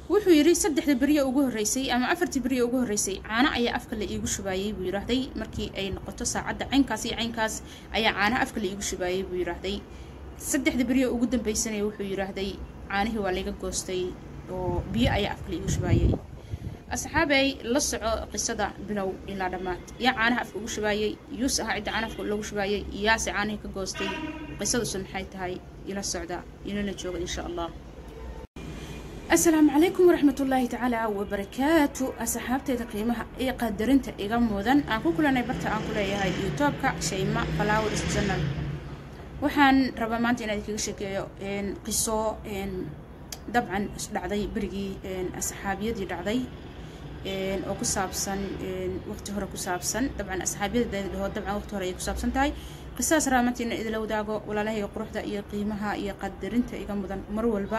wuxuu yidhi saddexda beriye ugu horreysay ama afartii beriye ugu horreysay caano ayaa afka la iigu shubaayey buu yidhaahday markii ay noqoto saacadda caynkaas iyo caynkaas ayaa caano afka la iigu shubaayey buu yidhaahday saddexda beriye ugu dambaysanaya wuxuu yidhaahday caanihii waa layga goostay oo biyo ayaa afka la iigu shubaayey asxaabay la soco qisada bilow ilaa dhammaad yaa caanaha afka ugu shubaayey yuus ahaa cidda caana afka loogu shubaayey yaase caanihii ka goostay qisadusu maxay tahay ila socda inala jooga insha allah asalaamu calaykum waraxmatullaahi tacaala wabarakaatu asxaabteyda qiimaha iyo qadarinta iga mudan aan ku kulanay barta aan ku leeyahay youtubeka shayma flowers journal waxaan rabaa maanta inaan idinkaga sheekeeyo qiso dabcan isdhacday berigii asxaabiyadii dhacday oo ku saabsan waqti hore ku saabsan dabcan asxaabiyada dhaho dabcan waqti hore ayay ku saabsan tahay qisadaas rabaa maanta inaan idila wadaago walaalahayga quruxda iyo qiimaha iyo qadarinta iga mudan mar walba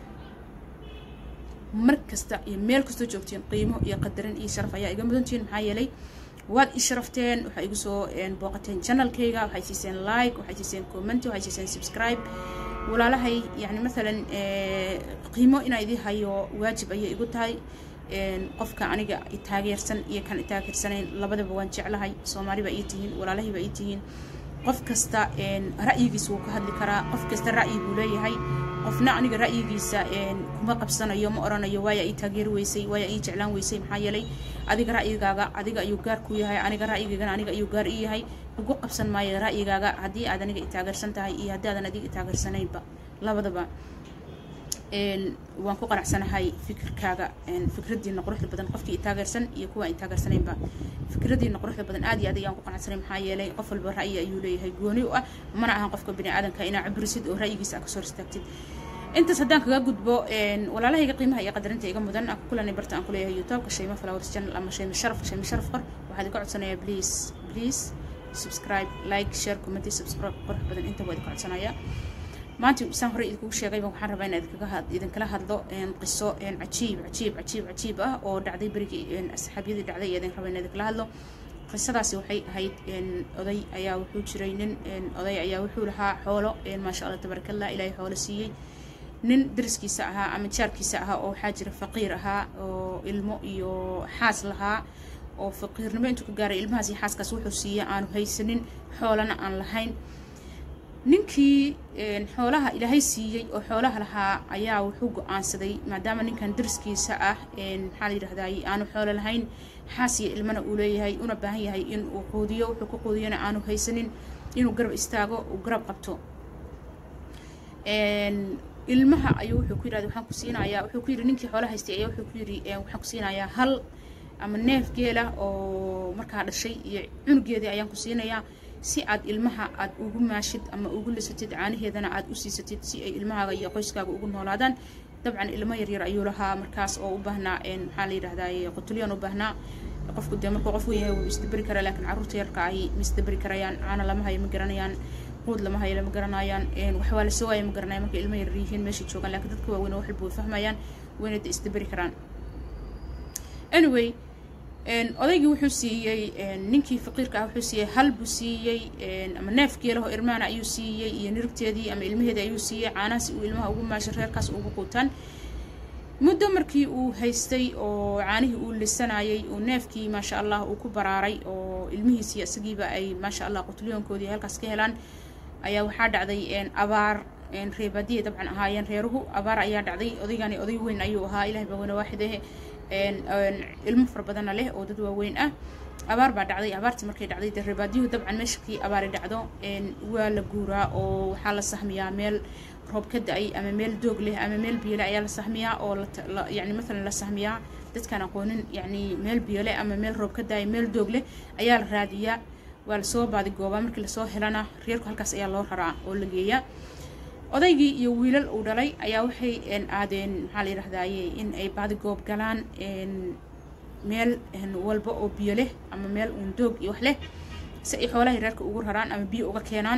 mar kasta iyo meel kastoo joogtiin qiimo iyo qadarin iyo sharaf ayaa iga mudantihiin maxaa yeelay waad i sharafteen waxaa igu soo booqateen channelkayga waxay siiseen like waxay siiseen comment waxay siiseen subscribe walaalahay yani maalan qiimo inaa idii hayo waajib ayay igu tahay qofka aniga taageersan iyo kan taageersanayn labadaba waan jeclahay soomaaliba ii tihiin walaalahiiba ii tihiin qof kasta ra'yigiisa wuu ka hadli karaa qof kasta ra'yi buu leeyahay qofna aniga ra'yigiisa kuma qabsanayo ma oranayo waaya ii taageeri weysay waaya ii jeclaan weysay maxaa yeelay adiga ra'yigaaga adiga ayuu gaar ku yahay aniga ra'yigaygana aniga ayuu gaar ii yahay ugu qabsan maayo ra'yigaaga haddii aad aniga i taageersan tahay iyo haddii aadan adiga i taageersanaynba labadaba waan ku qanacsanahay fikirkaaga fikradiina quruxda badan qofkii i taageersan iyo kuwa i taageersanaynba fikradiina quruxda badan aad iyo aad ayaan ku qanacsanay maxaa yeelay qof walba ra'yi ayuu leeyahay gooni u ah mana ahan qofka bini aadanka inaa cabrisid oo ra'yigiisa kasoo istaagtid intaas haddaan kaga gudbo walaalahayga qiimaha iyo qadarinta iga mudan aan ku kulanay barta aan ku leeyahay youtubeka shayma flowers channel ama shayma sharaf shayma sharaf qor waxaad iga codsanayaa please please subscribe like share comment subscribe qurux badan inta waa idinka codsanayaa maanta saan horey idinkugu sheegayba waxaan rabaa inaan idinkala hadlo qiso cajiib cajiib cajiib cajiib ah oo dhacday berigii asxaabiyadii dhacday idin raba inaan idinkala hadlo qisadaasi waxay ahayd oday ayaa wuxuu jiray nin oday ayaa wuxuu lahaa xoolo maasha allah tabarakallah ilaahay xoolo siiyey nin dariskiisa ahaa ama jaarkiisa ahaa oo waxaa jira faqiir ahaa oo ilmo iyo xaas lahaa oo faqiirnimo intuu ka gaaray ilmahaas iyo xaaskaas wuxuu siiyey aanu haysanin xoolana aan lahayn ninkii xoolaha ilaahay siiyey oo xoolaha lahaa ayaa wuxuu go-aansaday maadaama ninkan dariskiisa ah maxaa la yidhahdaay aanu xoolo lahayn xaas iyo ilmana uu leeyahay una baahan yahay in uu quudiyo wuxuu ku quudiyana aanu haysanin inuu garab istaago uu garab qabto ilmaha ayuu wuxuu ku yidhahda waxaan ku siinayaa wuxuu ku yidhi ninkii xoolo haystay ayaa wuxuu ku yidhi waxaan ku siinayaa hal ama neef geela oo markaa dhashay iyo cunugeedii ayaan ku siinayaa si aad ilmaha aad ugu maashid ama ugu lisatid caanaheedana aad u siisatid si ay ilmahaaga iyo qoyskaaga ugu noolaadaan dabcan ilmo yaryar ayuu lahaa markaas oo u baahnaa maxaa la yidhahdaay qutulyan u baahnaa qofku dee markuu qof weyn yahay wuu isdaberi karaa laakiin carruurta yarka ahi ma isdaberi karayaan caana lama hayo ma garanayaan quud lama hayo lama garanayaan wax waa lasoo waaya ma garanayaan markay ilmo yaryar yihiin meeshay joogaan laakiin dadka waaweyn wax walba way fahmayaan wayna de isdaberi karaan anyway odaygii wuxuu siiyey ninkii faqiirka ah wuxuu siiyey hal buu siiyey ama neef geelaho irmaana ayuu siiyey iyo nirigteedii ama ilmaheedii ayuu siiyey caanahaas uu ilmaha ugu maashay reerkaas ugu quutaan muddo markii uu haystay oo caanihii uu lisanayay uu neefkii maasha allah uu ku baraaray oo ilmihiisii isagiiba ay maasha allah qutulyoonkoodii halkaas ka helaan ayaa waxaa dhacday abaar reebaadiyay dabcan ahaayeen reeruhu abaar ayaa dhacday odaygani oday weyn ayuu ahaa ilahay baa weyne waaxidahe ilmo fara badanna leh oo dad waaweyn ah abaar baa dhacday abaartii markay dhacday dee reebaadiyuhu dabcan meeshakii abaari dhacdo waa la guuraa oo waxaa la sahmiyaa meel roob ka da-ay ama meel doog leh ama meel biyole ayaa la sahmiyaa oo yani maalan la sahmiyaa dadkaan aqoonin yani meel biyole ama meel roob ka da-ay meel doog leh ayaa la raadiyaa waa lasoo baadigoobaa markii lasoo helana reerku halkaas ayaa loo raraa oo la geeyaa odaygii iyo wiilal uu dhalay ayaa waxay aadeen maxaa la yidhahdaaye in ay baadigoob galaan meel walba oo biyo leh ama meel uun doog iyo wax leh si ay xoolahay reerka ugu raraan ama biyo uga keenaan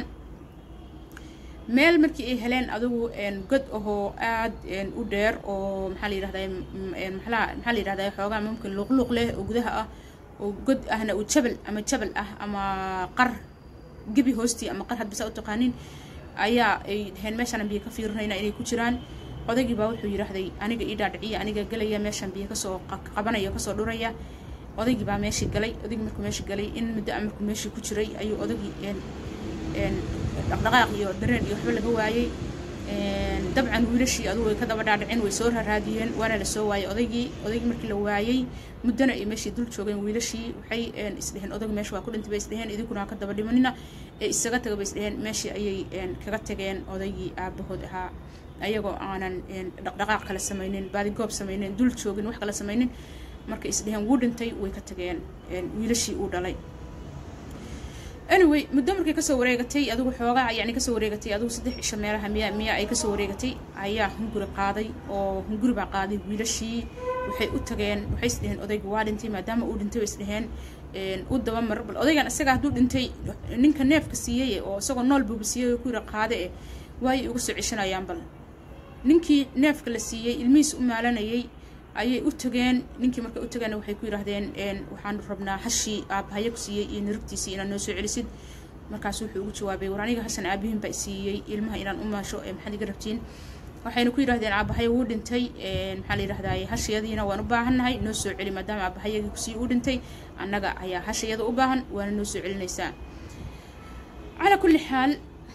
meel markii ay heleen adugu god ahoo aad u dheer oo maxaa la yidhahdaa maxaa la yidhahdaa xoogaa mumkin luuqluuq leh oo gudaha ah oo god ahna uu jabal ama jabal ah ama qar gebi hoostii ama qar hadbasa u taqaanin ayaa ay dhaheen meeshaan biyo ka fiirinayna inay ku jiraan odaygii baa wuxuu yidhaahday aniga ii dhaadhiciya aniga gelaya meeshaan biyo kasoo qabanaya kasoo dhuraya odaygii baa meeshii galay odaygii markuu meeshii galay in muddo a markuu meeshii ku jiray ayuu odaygii dhaqdhaqaaq iyo dareen iyo waxba laga waayey dabcan wiilashii adugu way ka daba dhaadhiceen way soo raraadiyeen waana la soo waayey odaygii odaygii markii la waayey muddana ay meeshii dul joogeen wiilashii waxay isdheheen odayga meesha waa ku dhintay bay isdheheen idinkuna ha ka daba dhimanina ee isaga taga bay isdheheen meeshii ayay kaga tageen odaygii aabahood ahaa ayagoo aanan dhaqdhaqaaq kala samaynin baadigoob samaynin dul joogin wax kala samaynin markay isdheheen wuu dhintay way ka tageen wiilashii uu dhalay anyway muddo markay kasoo wareegatay adigu xoogaa yani kasoo wareegatay adigu saddex cisho meelaha miya miya ay kasoo wareegatay ayaa hunguri qaaday oo hunguri baa qaaday wiilashii waxay u tageen waxay isdheheen odayga waa dhintay maadaama uu dhintay bay isdheheen u daba mar bal odaygan isaga hadduu dhintay ninka neefka siiyey oo isagoo nool buuba siiyey oo ku yira qaade eh waayay uga soo ceshanayaan bal ninkii neefka la siiyey ilmihiis u maalanayay ayay u tageen ninkii markay u tageen waxay ku yidhaahdeen waxaanu rabnaa hashii aabbahayo ku siiyey iyo nirigtiisii inaad noo soo celisid markaas wuxuu ugu jawaabay war aniga hashan aabihiin baa siiyey ilmaha inaan u maasho ee maxaad iga rabtiin waxayna ku yidhahdeen aabbahayo wuu dhintay maxaa la yidhahdaye hashayadiina waan u baahannahay noo soo celi maadaama aabahayagii kusii uu dhintay annaga ayaa hashayada u baahan waana noo soo celinaysaa calaa kulli xaal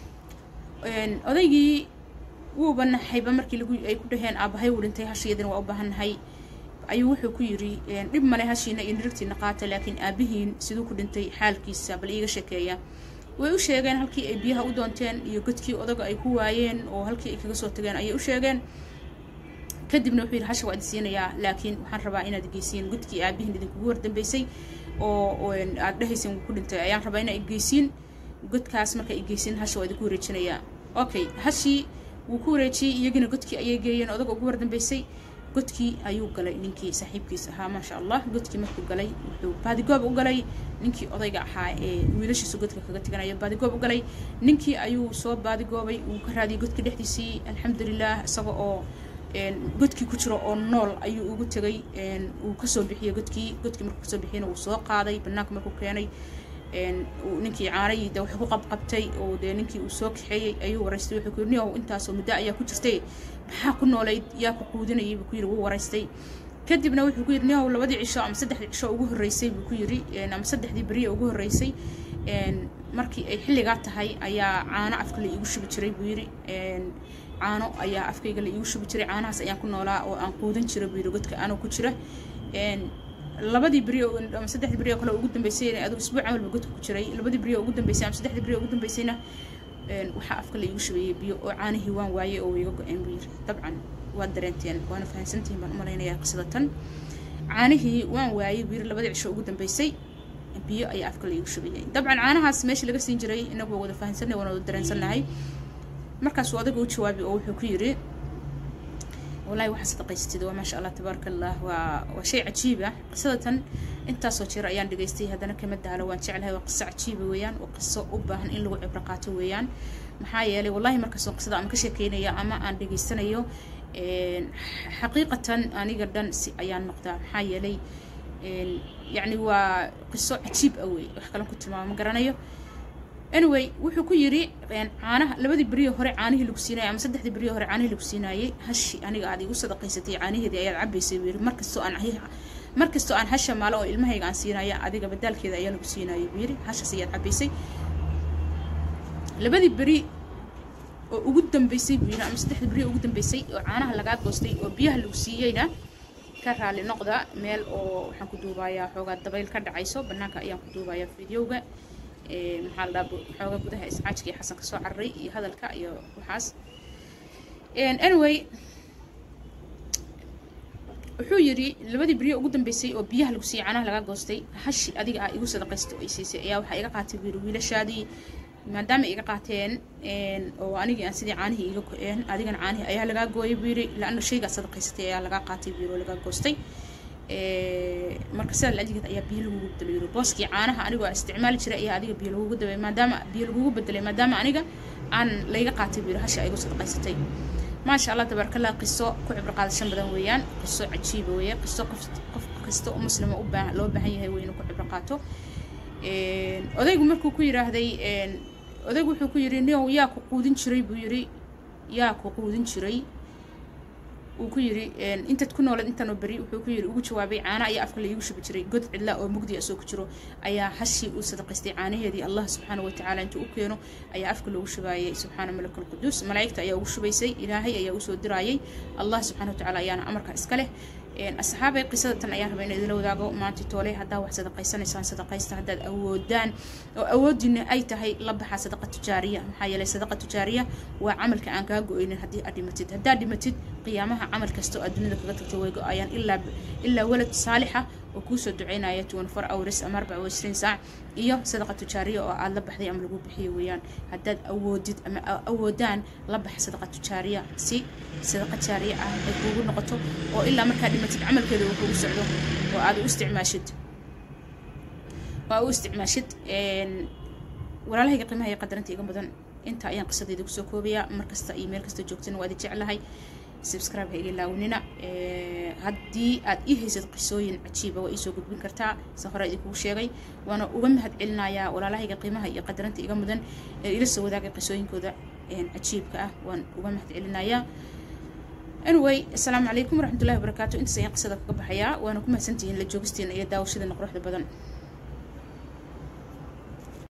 odaygii wuuba naxayba markii lagu ay ku dhaheen aabbahay wuu dhintay hashayadina waa u baahannahay ayuu wuxuu ku yidhi dhib male hashiina iyo nirigtiina qaata laakiin aabihiin siduu ku dhintay xaalkiisa bal iiga sheekeeya way u sheegeen halkii ay biyaha u doonteen iyo godkii odaga ay ku waayeen oo halkii ay kaga soo tageen ayay u sheegeen kadibna wuxuu yidhi hasha waa idin siinayaa laakiin waxaan rabaa inaad geysiin godkii aabihiin idinkugu wardambeysay oo aad dhehaysin wuu ku dhintay ayaan rabaa inaa igeysiin godkaas marka igeysiin hasha waa idinku wareejinayaa okay hashii wuu ku wareejiyey iyagina godkii ayay geeyeen odaga ugu wardambeysay godkii ayuu galay ninkii saaxiibkiis ahaa maasha allah godkii markuu galay wuxuu baadigoob u galay ninkii odayga ahaa ee wiilashiisu godka kaga teganayo baadigoob u galay ninkii ayuu soo baadigoobay uu ka raadiyay godka dhexdiisii alxamdulilah isaga oo godkii ku jiro oo nool ayuu ugu tegay uu kasoo bixiyey godkii godkii markuu kasoo bixiyana uu soo qaaday banaanka markuu keenay ninkii caanayii de wuxuu ku qabqabtay oo dee ninkii uu soo kaxeeyey ayuu waraystay wuxuu ku yidhi niyow intaasoo muddo ayaa ku jirtay maxaa ku noolayd yaa ku quudinayay buu ku yidhi wuu waraystay kadibna wuxuu ku yidhi niyow labadii cisho ama saddexdii cisho ugu horreysay buu ku yidhi ama saddexdii beriya ugu horreysay markii ay xilligaa tahay ayaa caano afka la iigu shubi jiray buu yidhi caano ayaa afkayga la iigu shubi jiray caanahaas ayaan ku noolaa oo aan quudan jira buu yidhi godka anoo ku jira labadii beri ama saddexdii beri oo kale ugu dambeysay adigu isbuuc camalba godka ku jiray labadii beri oo ugu dambeysay ama saddexdii beri oo ugu dambeysayna waxaa afka la iigu shubeeyey biyo oo caanihii waan waayey oo iga go-een buu yiri dabcan waad dareenteen waana fahamsantihiin baan u malaynayaa qisada tan caanihii waan waayey buu yiri labadii cisho ugu dambeysay biyo ayaa afka la iigu shubeeyey dabcan caanahaas meesha laga siin jiray inagu waa wada fahamsanay waana wada dareensannahay markaasuu adaga u jawaabay oo wuxuu ku yiri والله واحد صدقيستي وما شاء الله تبارك الله و... وشيء عجيبة قصة انت صوتير ايان دقيستي هذا انا كمدة على وان شعلها وقصة عجيبة ويان وقصة أباهن إن لو عبرقاته ويان maxaa yeelay wallahi markastoo qisada aan ka sheekeynaya ama aan dhegaysanayo xaqiiqatan aniga dhan si ayaan noqdaa maxaa yeelay yacni waa qiso cajiib ah wey wax kalan ku tilmaamo ma garanayo anyway wuxuu ku yidhi caanaha labadii beriyo hore caanihii lagu siinayay ama saddexdii beriyo hore caanihii lagu siinaayey hashi aniga aad igu sadaqaysatay caanaheedii ayaad cabaysay buu yidhi markastoo aan markastoo aan hasha maalo oo ilmahayga aan siinaya adiga badaalkeeda ayaa lagu siinaayay buu yidhi hashaas ayaad cabaysay labadii beri oo ugu dambeysay buu yidhi ama saddexdii beri oo ugu dambeysay oo caanaha lagaa goostay oo biyaha lagu siiyeyna ka raali noqda meel oo waxaan ku duubayaa xoogaa dabayl ka dhacayso banaanka ayaan ku duubayaa fideoga maxaa la dhaha xoogaa gudaha iscaajka iyo xasan ka soo cararay iyo hadalka iyo waxaas anyway wuxuu yidhi labadii beriyo ugu dambeysay oo biyaha lagu siiyey caanaha lagaa goostay hashi adiga ah igu sadaqaysta oo ay siisay ayaa waxaa iga qaatay buu yidhi wiilashaadii maadaama iga qaateen oo anigii aan sidii caanihii iga go-een adigana caanihii ayaa lagaa gooyay buu yidhi laana shaygaa sadaqaysatay ayaa lagaa qaatay buu yidhi oo lagaa goostay marka sidaa lajigeed ayaa biyo lagugu bedelay yidhi booskii caanaha anigoo isticmaali jiray ayaa adiga biyo lagugu dabay maadaama biyo lagugu bedelay maadaama aniga aan layga qaatay buu yidhi hasha igu sadaqaysatay maasha allah tabaarakallah qiso ku cibro qaadashan badan weeyaan qiso cajiiba weeye qiso qof qof kasta oo muslima u baahan loo baahan yahay wey inuu ku cibro qaato odaygu markuu ku yidhaahday odaygu wuxuu ku yidhi niow yaa ku quudin jiray buu yidhi yaa ku quudin jiray uu ku yiri intaad ku noolad intaanoo beri wuxuu ku yiri ugu jawaabay caana ayaa afka laigu shubi jiray god cidla oo mugdi asoo ku jiro ayaa hashii uu sadaqaystay caanaheedii allah subxaana watacaala intuu u keeno ayaa afka loogu shubaayay subxaana malak alquduus malaa'igta ayaa ugu shubaysay ilaahay ayaa usoo diraayay allah subxana watacaala ayaana amarka iska leh asxaabay qisada tan ayaan rabaa in idinla wadaago maanta toole haddaa wax sadaqaysanaysaan sadaqaysta haddaad awoodaan oo awoodiina ay tahay la baxa sadaqa tujaariya maxaa yeelay sadaqa tujaariya waa camalka aan kaa go-aynin haddii aad dhimatid haddaad dhimatid qiyaamaha camal kasta oo aad dunida kaga tagto way go-ayaan ilaa ilaa walad saalixa oo kuusoo duceynaya tuwan far awris ama arbaca washriin saac iyo sadaqa tujaariya oo aad la baxday ama lagu bixiyo weeyaan haddaad awoodid ama awoodaan la baxa sadaqa tujaariya si sadaqa jaariya ah ay kuugu noqoto oo ilaa markaa dhimatid camalkeeda uu kugu socdo oo aad u isticmaashid oo aad u isticmaashid walaalahayga qiimaha iyo qadaranta iga mudan inta ayaan qisadayda kusoo koobayaa mar kasta iyo meel kasta joogtana waa idi jeclahay subscribe ha iga laawnina haddii aad ii haysad qisooyin cajiiba waa iisoo gudbin kartaa sa hore idinkugu sheegay waana uga mahad celinayaa walaalahayga qiimaha iyo qadaranta iga mudan ee ila soo wadaagay qisooyinkooda cajiibka ah waan uga mahad celinayaa anyway asalaamu calaykum waraxmatullahi wabarakaatu intaas ayaan qisada kaga baxayaa waana ku mahadsantihiin la joogisteena iyo daawashadeena quruxda badan